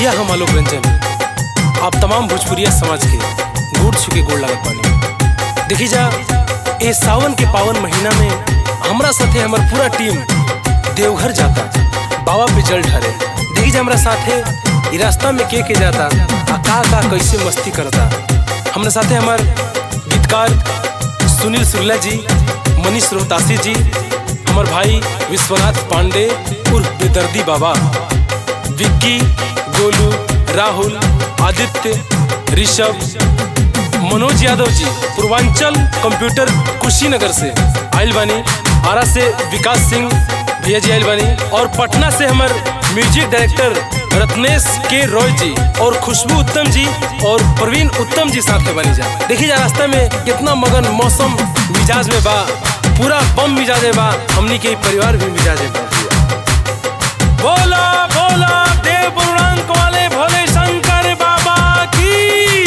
भैया हम आलोक रंजन आप तमाम भोजपुरिया समाज के गोड़ छुके गोड़ लागत बानी देखी जा ए सावन के पावन महीना में हमरा साथे हमर पूरा टीम देवघर जाता बाबा पे जल ढारे देखी जा हमरा साथे ई रास्ता में के के जाता आ का का कैसे मस्ती करता हमरा साथे हमार गीतकार सुनील सुरला जी मनीष रोहतासी जी हमर भाई विश्वनाथ पांडे उर्फ बेदर्दी बाबा विक्की गोलू राहुल आदित्य ऋषभ मनोज यादव जी पूर्वांचल कंप्यूटर कुशीनगर से आयल बानी आरा से विकास सिंह भैया जी आयल बानी और पटना से हमार म्यूजिक डायरेक्टर रत्नेश के रॉय जी और खुशबू उत्तम जी और प्रवीण उत्तम जी साथ में बनी जा देखिए जा रास्ते में कितना मगन मौसम मिजाज में बा पूरा बम मिजाज में बा हमनी के परिवार भी मिजाज में बा बोला बोला देव बुरांक वाले भोले शंकर बाबा की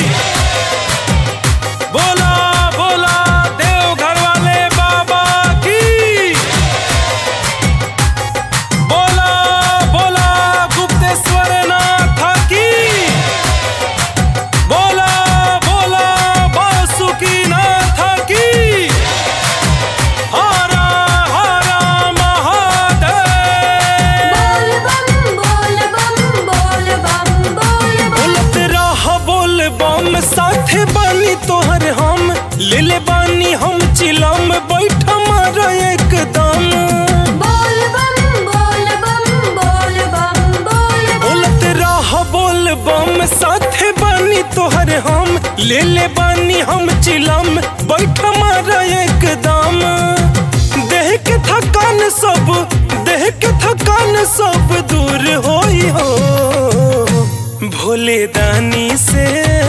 बोला बोला देव घर वाले बाबा की बोला बोला गुप्तेश्वर नाथ की बोला बोला वासुकी नाथ की हरा हरा महादेव बोल बम बोल बम बोल बम बोल बम बोलत रह बोल बम साथे बानी तोहर हम ले ले बानी हम चिलम बैठ मार एकदम बोल बम बोल बम बोल बम बोल बम बोलत रह बोल बम साथे बानी तोहर हम ले ले बानी हम चिलम बैठ मार एकदम देह के थकान सब देह के थकान सब दूर होई हो भोले दानी से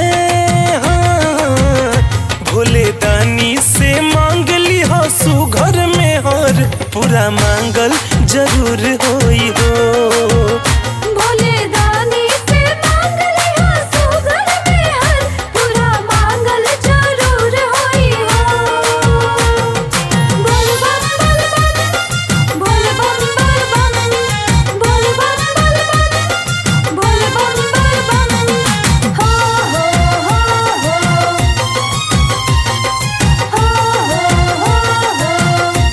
हाँ, भोले दानी से मांग ली हो सुघर में हर पूरा मांगल जरूर होई हो भोले दानी से मांग लिया सुगर में हर पूरा मांगल जरूर होई हो बोल बम बोल बम बोल बम बोल बम बोल बम बोल बम बोल बम बोल बम हो हो हो हो हो हो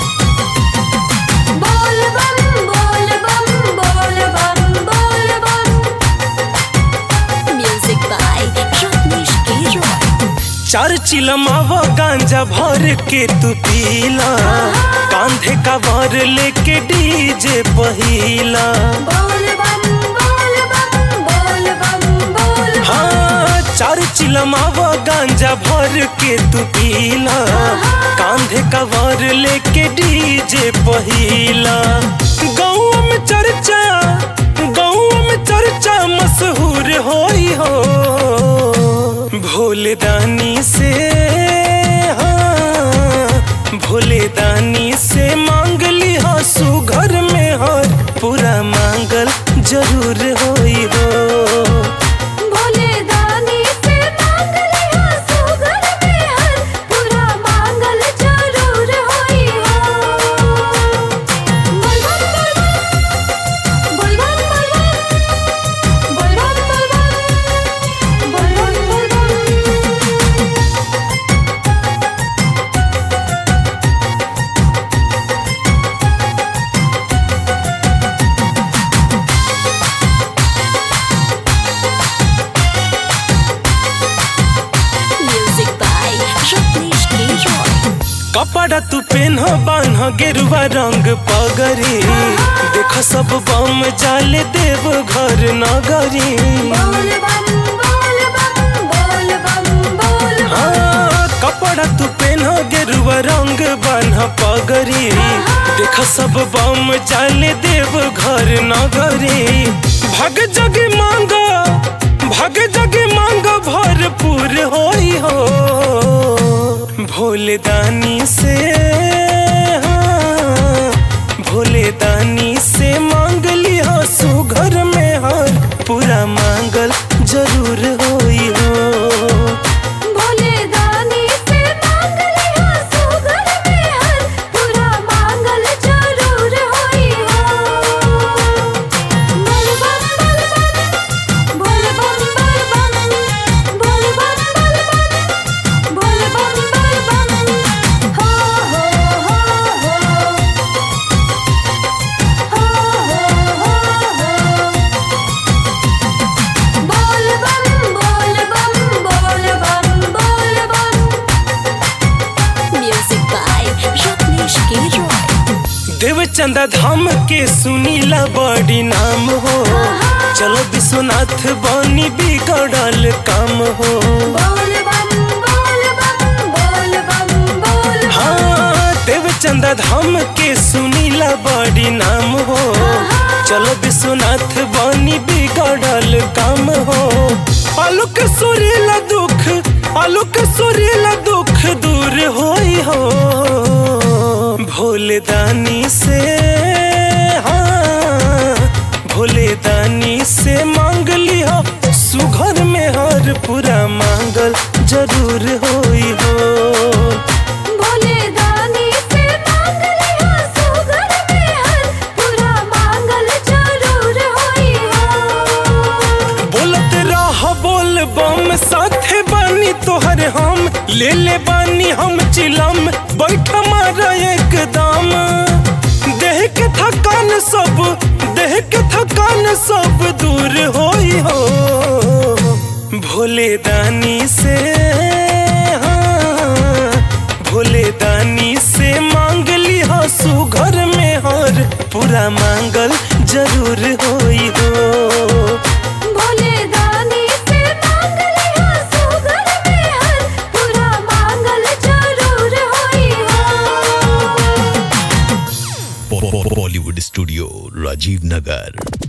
बोल बम बोल बम बोल बम बोल बम म्यूजिक बाय रत्नेश के रॉय चार चिलमावा गांजा भर के तू पीला कांधे का भर लेके डीजे पहिला बोल बम बोल बम बोल बम बोल हाँ चार चिलमावा गांजा भर के तू पीला कांधे का भर लेके डीजे पहिला गाँव में चर्चा गाँव में चर्चा मशहूर होई हो भोले दानी से हाँ, भोले दानी से मांग ली हो सुघर में हर पूरा मांगल जरूर होई हो भोले दानी से मांग लिया सुगर में हर पूरा मांगल जरूर होई हो बोल बम बोल बम बोल बम बोल बम बोल बम बोल बम बोल बम म्यूजिक बाय रत्नेश के रॉय कपड़ा तू पेन बान्ह गेरुआ रंग पगरी देख सब बम जाले देव घर नगरी बोल बम बोल बम बोल बम बोल बम हाँ कपड़ा तू पेन गेरुआ रंग बान्ह पगरी देख सब बम जाले देव घर नगरी भग जग मांग भग जग मांग भरपूर होई हो भोले दानी से हाँ, भोले दानी से मांग लिया सुघर में हर पूरा मांगल जरूर होई हो भोले दानी से मांग लिया सुगर में हर पूरा मांगल जरूर होई हो बोल बम बोल देव चंदा धाम के सुनीला बड़ी नाम हो चलो विश्वनाथ बनी बिगड़ल काम हो बोल बम बोल बम बोल बम बोल हाँ देव चंदा धाम के सुनीला बड़ी नाम हो चलो विश्वनाथ बनी बिगड़ल काम हो आलोक सुरीला दुख आलोक सुरीला दुख दूर होई हो भोले दानी से हाँ भोले दानी से मांग लिया सुघर में हर पूरा मांगल जरूर होई हो भोले दानी से मांग लिया सुगर में हर पूरा मांगल जरूर होई हो बोलत रह बोल बम साथे बानी तोहर हम ले ले बानी हम चिलम बैठ मारा एकदम देह के थकान सब देह के थकान सब दूर होई हो भोले दानी से हाँ, भोले दानी से मांग लिया सुघर में हर पूरा मांगल जरूर होई हो भोले दानी से मांग लिया सुगर में हर पूरा मांगल जरूर होई हो बॉलीवुड स्टूडियो राजीव नगर